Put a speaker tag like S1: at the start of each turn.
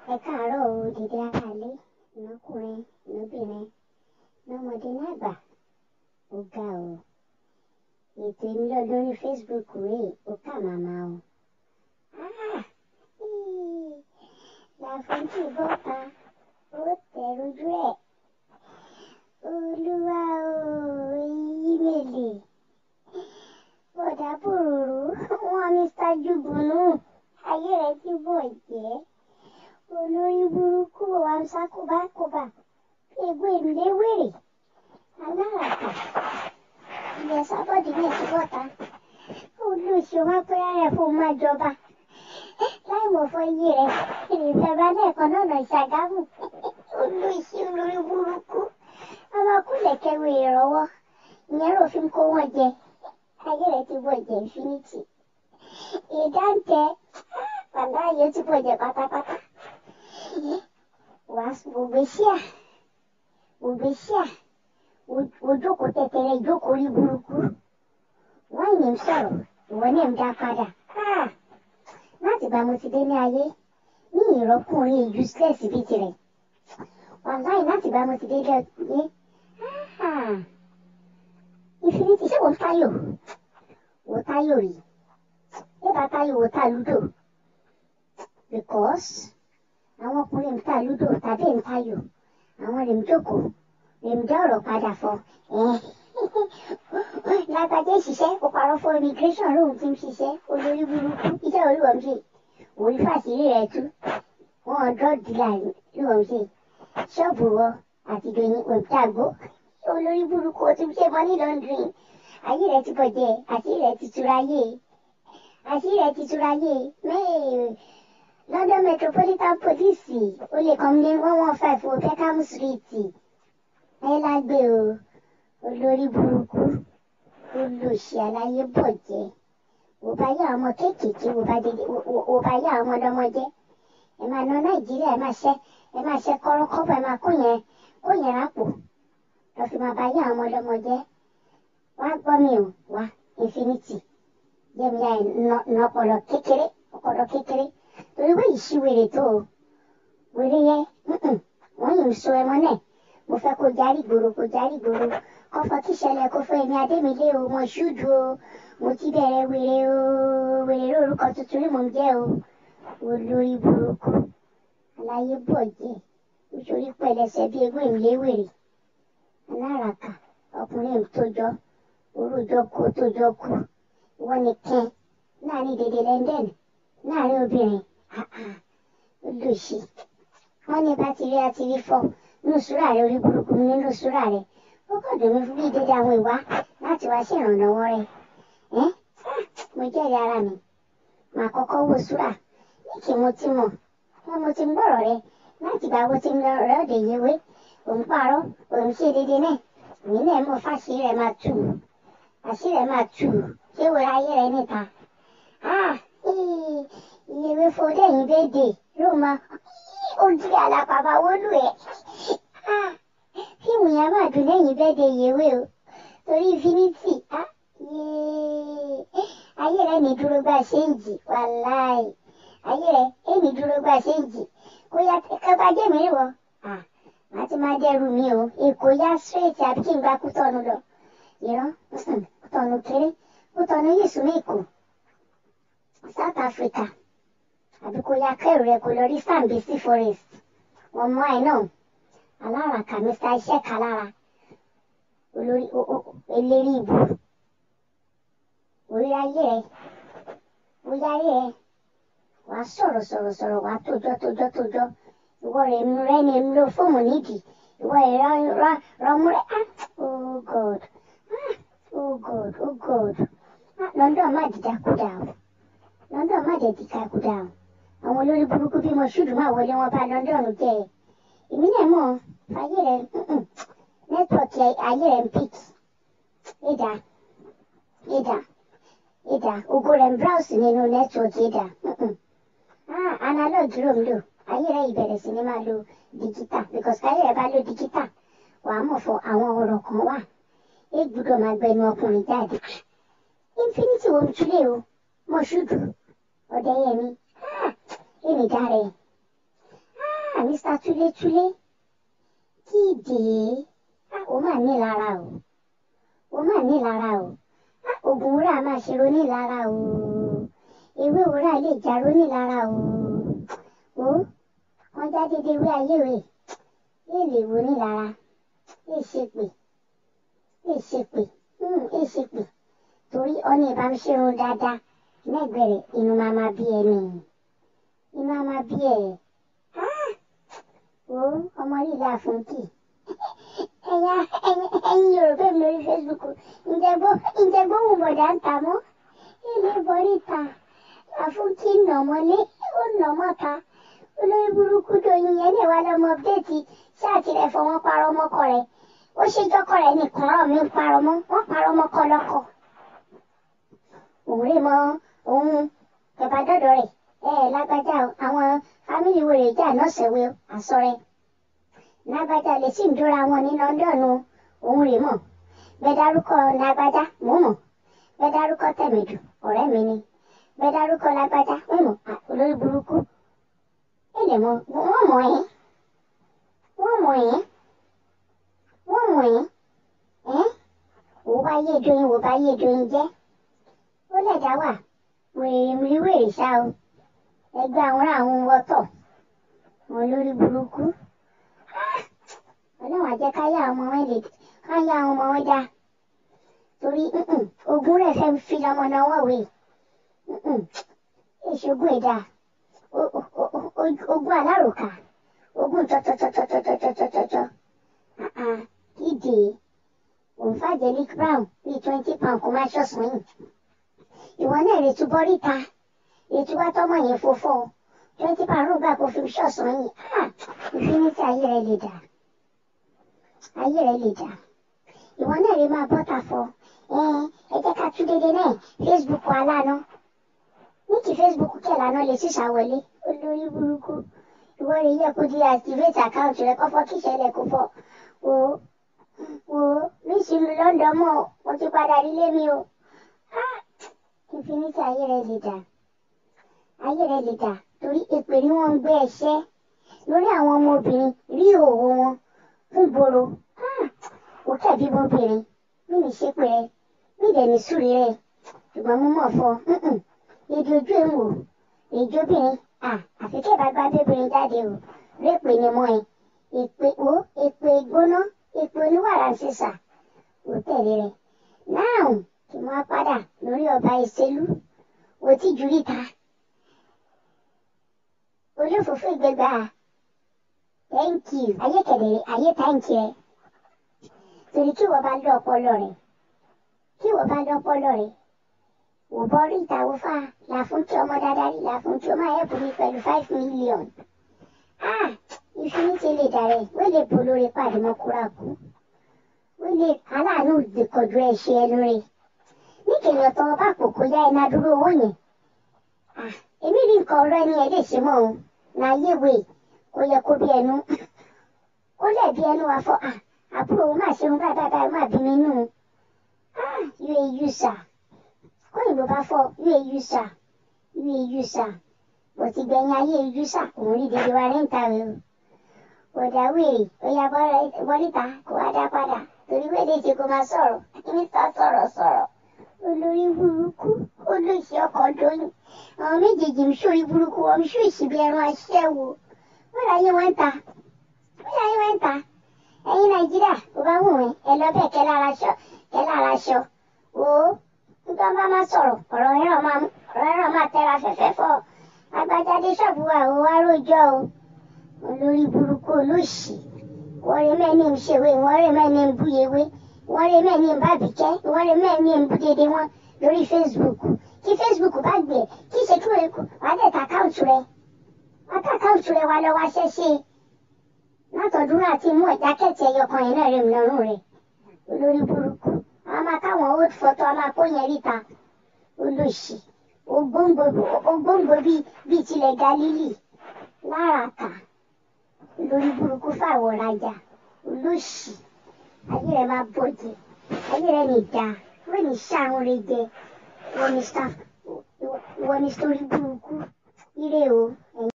S1: ẹ káàárọ̀ o dìde aráalé ìnákùnrin ìnábìnrin lọ́mọdé lágbà ó ga o ètò èmi lọ lórí Facebook rèé ó kà màmá o Ah! Íì! làfojú bọ́ta ó tẹ̀ lójú ẹ̀ olúwa o ímeèlì bọ̀dà bòròrò wọn Mr. Jubunu ayé rẹ̀ ti bọ̀ jẹ́ olórí burúkú amsa kóbákóbá bí egbò èmìlé wèrè aláràkà ilẹ̀ sábọ́dì náà ti bọ́ta olóṣù wọn pẹ́rẹ́ rẹ̀ fún máa jọba láì mọ̀ fọ iye rẹ̀ ìrìnsẹ̀bá lẹ́ẹ̀kan náà nà ṣàgámù olóṣù olórí burúkú ọmọkùnrin kẹwé ìrọwọ́ ìyẹn rò fi ń kó wọn jẹ ayé rẹ̀ ti bọ̀ jẹ́ infinity ìdáǹtẹ bàbá yìí ó ti bọ̀ jẹ́ pátápátá wàá gbogbo ṣíà gbogbo ṣíà ojókòó tẹ̀tẹ̀rẹ̀ ìjókòó rí burúkú wọ́n yìí ń sọ̀rọ̀ ìwọ náà ń dá padà Ah! láti bá mo ti dé ní ayé ní ìrọ́kùnrin useless bíi tirẹ̀ wàláì láti bá mo ti dé lé Ah! infinity ṣé wọ́n táyò wò táyò rí ẹ bá táyò wò tá lúdò because àwọn ọkùnrin ń ta lúdò tàbí ń tayò àwọn rèé ń jókòó rèé ń dá ọ̀rọ̀ padà fọ lágbàjẹ́ ìṣiṣẹ́ ó parọ́ fún immigration lóhun tí ń ṣiṣẹ́ olórí burúkú iṣẹ́ olúwa ń ṣe òun fàṣírí rẹ̀ tú wọn drug dealer lóhun ṣe ṣọ́ọ̀bù wọ àti ìdòyìn òǹtàgbó olórí burúkú ó ti ṣe money laundering ayé rẹ̀ ti bọ̀jẹ̀ àṣírí rẹ̀ ti túra yé àṣírí rẹ̀ ti túra yé mẹ́ẹ̀ẹ́. London Metropolitan Police ó lè kàn ní one one five o Peckham Street ẹ lágbé o olórí burúkú olùsí aláyé bọ̀jẹ́ wò bá yá ọmọ kéékèèké wò bá dédé wò bá yá ọmọ ọdọmọ jẹ́ ẹ máa ná Nàìjíríà ẹ máa ṣe ẹ máa ṣe kọ́rọ́kọ́bọ̀ ẹ máa kó yẹn kó yẹn rápò lọ fi máa bá yá ọmọ ọdọmọ jẹ́ wá gbọ́ mi o wá Infinity jẹ́mi yá ẹ̀ nà ọpọlọ kékeré ọpọlọ kékeré torí wọ́n yìí ṣí wèrè tó o wèrè yẹ wọ́n yìí ń so ẹmọ náà mo fẹ́ kó járí gbòòrò kó járí gbòòrò kọ́fọ́ kí ṣẹlẹ̀ kó fún ẹ̀mí adémilé o mo ṣúdù o mo ti bẹ̀rẹ̀ wèrè o wèrè lórúkọ tuntun rí mò ń jẹ́ o olórí burúkú aláyé bọ̀ jẹ́ nítorí pẹ̀lẹ́sẹ̀ bí egbò ìmìlé wèrè aláràkà ọkùnrin tójọ́ orújọ́ kó tójọ́ kú wọ́n ní kẹ́ láàrin dèdè lẹ́ndẹ̀nì láàrin obìnrin olùsí wọn ní bá ti rí àti rí fọ nínú súrà rẹ orí burúkú nínú súrà rẹ ó kàn dùn mí fún bí dédé àwọn ìwà láti wá sí ìrànlọ́wọ́ rẹ ẹ mo jẹ́rìí ara mi màá kọ́kọ́ wo súrà ní kí mo ti mọ̀ wọn mo ti ń gbọ́rọ̀ rẹ láti bá wo ti ń lọ rẹ òde yẹwé òun parọ́ òun ṣe dédé náà èmi náà mọ̀ fáṣí rẹ máa tù àṣí rẹ máa tù ṣé wo ayé rẹ níta ah ìyẹ̀wé fọdẹ́yìn bẹ́ẹ̀dẹ̀ ló máa ó jí alápàbà wọlú ẹ̀ fíìmù yẹn máa dùn lẹ́yìn bẹ́ẹ̀dẹ̀ ìyẹ̀wé o torí infinity ayé rẹ̀ ní dúró gbà ṣéǹjì wàláì ayé rẹ̀ èmi dúró gbà ṣéǹjì kó yá kẹfà jẹ́ mi wọ màá ti máa dẹ́rù mi o èkó yá straight àbí kí n gba kútọ́nu lọ ìran kútọ́nu kéré kútọ́nu yìí sún èkó. South Africa àbí kò ya kẹrù rẹ kò lọ rí Sambisi forest wọn mọ ẹ náà aláràkà Mr iṣẹ́ kalára olórí eléri ìbò orí ayé rẹ orí ayé rẹ wàá sọ̀rọ̀ sọ̀rọ̀ sọ̀rọ̀ wàá tójọ́ tójọ́ tójọ́ ìwọ rẹ mú rẹ ní èmi ló fóònù nídìí ìwọ rẹ rọmú rẹ oh God ah oh God oh God ah London má dìjà kúdà o. London má jẹ́ kíkà kúdà o àwọn olórí burúkú bí mo ṣùdù máa wọlé wọn bá London jẹ́ ẹ èmi náà mọ̀ ayé rẹ nẹ́tíwọ̀kì ayé rẹ ń pìk ìdá ìdá ìdá ògo rẹ ń browse nínú nẹ́tíwọ̀kì ìdá analog ló ń lò ayé rẹ ìbẹ̀rẹ̀ sí ni máa lo digital because káyé rẹ bá lo digital wàá mọ̀ fọ àwọn ọ̀rọ̀ kan wà é gbúdọ̀ máa gbẹnu ọkùnrin jáde infinity wo ń túlẹ̀ o mọ̀ṣúdù ọ̀dẹ́yẹmí èmi dáre mr túlétúlé kí ìdè ó mà ní lára o ó mà ní lára o oògùn wúrà máa ṣe roní lára o ewé wúrà lè já roní lára o ó wọn já dédé wé ayé rè lè lè wo ní lára lè ṣe pé lè ṣe pé lè ṣe pé torí ọ́nà ìbámu ṣerun dáadáa lẹ́gbẹ̀rẹ̀ inú máa ma bí ẹni inú máa ma bí ẹ̀ ó ọmọ líla fún kì ẹ̀yà ẹ̀yin yorùbá mi lórí facebook ǹjẹ́ gbóhùn bọ̀dá ń ta mọ́ ilé bọ́rí ta àfúnkì nàmọ́lé ó nàmọ́ ta olórí burúkú dòyìn yẹn lè wá lọ́mọ update ṣáàtì rẹ̀ fọwọ́n parọ́ mọ́kọ rẹ̀ ó ṣe jọ́kọ̀ rẹ̀ nìkan rọ̀ mí parọ́ mọ́ wọ́n parọ́ mọ́kọ lọ́kọ̀ òun rè mọ́ òun kẹfà dọ́dọ̀ rẹ̀ ẹ lágbájá àwọn fámìlì wo rè jà náà ṣẹ̀wé àsọ̀rẹ́ lágbájá lè sì ń dúra wọn ní lọ́ńdọ̀nù òun rè mọ̀ bẹ́ẹ̀ dárúkọ lágbájá mò mọ̀ bẹ́ẹ̀ dárúkọ tẹ̀mẹ̀dù ọ̀rẹ́ mi ni bẹ́ẹ̀ dárúkọ lágbájá mò mọ̀ olórí burúkú èlè mọ wọ́n mọ̀ ẹ́ wọ́n mọ̀ ẹ́ wọ́n mọ̀ ẹ́ ẹ́ wò bá yé doyin wò bá yé doyin jẹ́ ó lẹ̀dá wà wèrè mi wèrè ṣá o ẹgbẹ́ àwọn àwọn wọ́tọ̀ wọn lórí burúkú ọlọ́run àjẹ́ káyà ọmọ wọn lè káyà ọmọ wọn dá torí ogun rẹ̀ fẹ́ fi ọmọ náà wọ̀ wé èṣogún ẹ̀dá ogun alárùkà ogun tọ́tọ́tọ́tọ́tọ́tọ́tọ́tọ́ ìdè òǹfàjẹ́lík brown bíi twenty pound kò máa ṣọ̀sán yìí ìwọ náà lè túbọ̀ ríta ètò bá tọmọ yẹn fòfò twenty pound rúgbà kò fi ṣọ̀sán yìí ìfinitì ayé rẹ lè dà ayé rẹ lè dà ìwọ náà lè máa bọ́ta fọ ẹ jẹ́ ká tún dédé náà facebook aláàánú ní kí facebook kẹlànà lè ṣìṣàwọlé olórí burúkú ìwọ rẹ yẹ kó di activate account rẹ kọfọ kí ìṣẹ̀lẹ̀ kó fọ wò wò mí sì lu london mọ mo ti padà nílé mi o infinity ayé rẹ lè dà ayé rẹ lè dà torí èpè ni wọ́n ń gbé ẹ̀ṣẹ́ lórí àwọn ọmọbìnrin rí òwò wọn fún gbòòrò ó kẹbi ọmọbìnrin mí ní ṣépè rẹ mí dẹ̀ ní sùúrì rẹ ṣùgbọ́n mo mọ̀ fọ èdè ojú ẹ̀ ń wò èdè obìnrin àfi kí ìbá gbá bébìnrin jáde o répè ni mọ́ ẹ èpè wo èpè gbóná èpè oníwàrà sísà ò tẹ̀lé rẹ náà kí wọ́n padà lórí ọba ìṣèlú wò tí jùlí ta olófòfò ìgbégbá thank you ayé kẹ̀dẹ̀rẹ̀ ayé thank you rẹ torí kí wọ́n bá lọ ọpọlọ rẹ kí wọ́n bá lọ ọpọlọ rẹ wò bọ́ rí ìtàwọ́ fà láfún tí ọmọ dáadáa rí láfún tí ó máa ẹ̀bùn mi pẹ̀lú five million ah ìfinitì lè dàrẹ́ wọ́n lè bò lórí pàdé mọ́kúrákú wọ́n lè aláàánú ìdìkọ̀jú ẹ̀ ṣe ẹnu rẹ̀ níkẹyìn ọ̀tọ̀ ọba àpòkò yá iná dúró owó yẹn èmi rí nǹkan ọ̀rọ̀ ẹni ẹ̀ lè ṣe mọ́ òun láyé wè kó yẹ kó bí ẹnu ó lẹ̀ bí ẹnu wa fọ́ àbúrò òun máa ṣe òun báyìí báyìí báyìí máa bí mi nù uau sà kóyìnbó bá fọ́ uau sà uau sà bó ti gbẹ̀yìn ayé uau sà òun rí dèdè wa rẹ́ǹtà rẹ o ọ̀dà wèrè ó yá bọ́líta kó wá dá padà torí wẹ́ẹ́dẹ̀ ṣe kó máa sọ̀rọ̀ mínísítà sọ̀rọ̀ sọ̀rọ̀ olórí burúkú olóṣì ọkọ̀ dóyún àwọn méjèèjì ń ṣòrí burúkú wọn ń ṣòṣì bí ẹran aṣẹ́wó wọ́n láyé wọn ń ta wọ́n láyé wọn ń ta ẹ̀yin nàìjíríà kò bá wù mí ẹ lọ bẹ́ẹ̀ kẹ́ lára aṣọ kẹ́ lára aṣọ o nígbà bá má sọ̀rọ̀ ọ̀rọ̀ ẹ̀rọ máa ọ̀rọ̀ ẹ̀rọ máa tẹ́ra fẹ́fẹ́ fọ́ agbájáde ṣọ́ọ̀bù wa ò wá rójọ́ o olórí burúkú olóṣì wọ́n rí mẹ́ni ń ṣèwé wọ́n rí mẹ́ni ń búyewé wọ́n rí mẹ́ni ń bábìkẹ́ wọ́n rí mẹ́ni ń bú dédé wọn lórí facebook kí facebook bá gbé kí ṣe kí wọ́n wá dẹ̀ ta káùtù rẹ̀ wá ta káùtù rẹ̀ wá lọ wá ṣẹ́ṣe látọ̀dún àti mú ìdákẹ́tì ẹyọkan yẹn náà rẹ̀ mí lọ́rùn rẹ̀ olórí burúkú a máa káwọn old photo a máa kó yẹn ríta olóṣì ògbóǹgbò bíi tilẹ̀ galili lára kà lórí burúkú fáwọn rajà olóṣì ayé rẹ máa bọjẹ ayé rẹ ní dáa wọ́n ní sáwọn rẹ jẹ wọ́n ní sáf wọ́n ní sórí burúkú ire o.